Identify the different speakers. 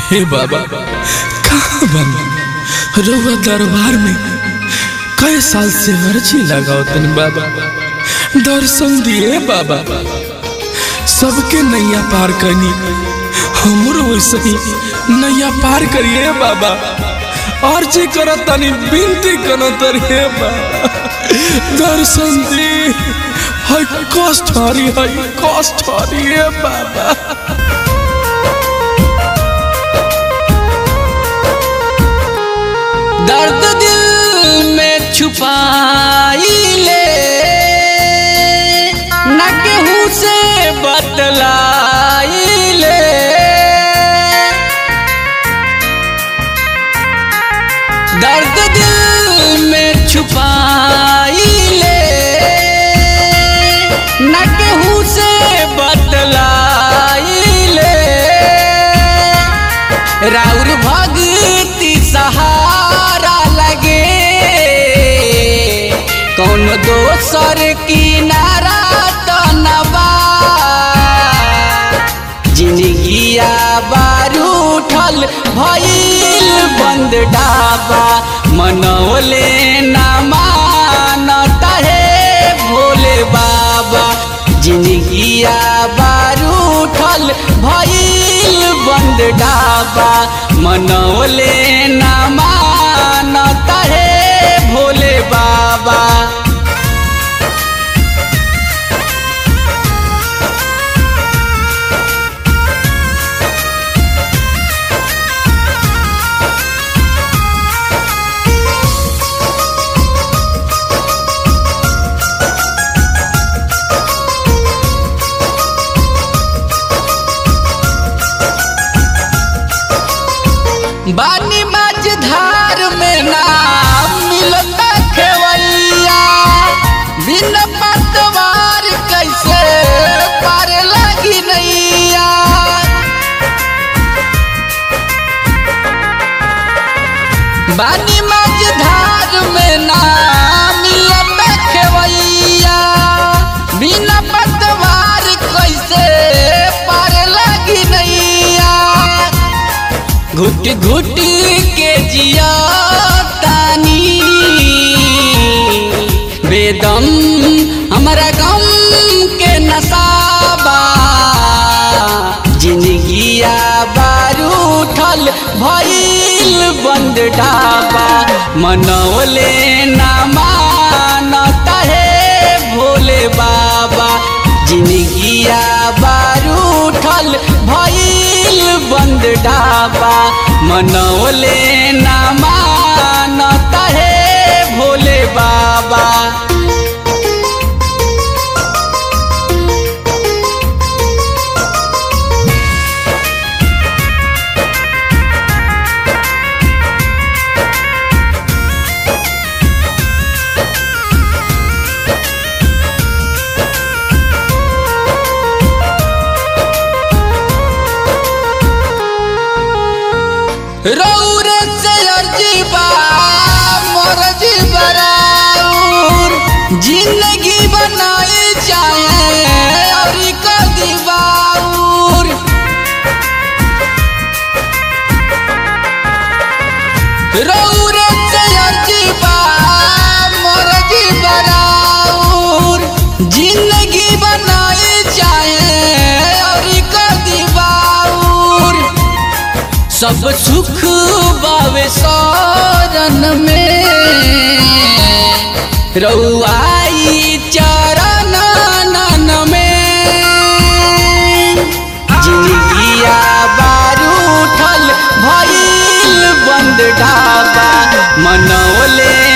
Speaker 1: हे बाबा कहाँ बन रउआ दरबार में कई साल से अर्जी लगाओ तन बाबा दर्शन दिए बाबा सबके नैया पार करनी हमरो वैसे ही नैया पार करिए बाबा अर्जी करत तनी विनती करत रे बाबा दर्शन दी है कष्ट हरी है कष्ट हरी है बाबा
Speaker 2: दर्द दिल में छुपाई ले न केहू से बतलाई ले दर्द दिल में छुपाई ले न केहू से बतलाई ले राउर भक्ति सहारा लगे कौन दोसर किनारा तो नबा जिंदगिया बारू उठल भइल बंद डाबा मनौले ना मानता है भोले बाबा जिंदगिया बारू उठल भइल बंद डाबा मनौले ना मानता है भोले बाबा बानी मझधार में नाम मिलता खेवैया बिन पतवार कैसे पार लगी नैया बानी मझधार में नाम मिलता खेवैया बिन पतवार कैसे पार लगी नैया घुट घुट के जिया तानी बेदम हमारा गम के नसाबा जिंदगिया बारू उठल भइल बंद ढाबा मनौले ना मानता है भोले बाबा जिंदगिया बारू उठल भइल बंद ढाबा मनौले ना मानता है भोले बाबा रौर से अर्जी बा मोर जी बराउर जिंदगी बनाए चाहे और को दीवाउर रौर से अर्जी बा मोर जी बराउर जिंदगी बनाए चाहे और को दीवाउर सब सुख बावे सारन में रउआई चरण नन में जिंदगिया बारू उठल भइल बंद ढाबा मनौले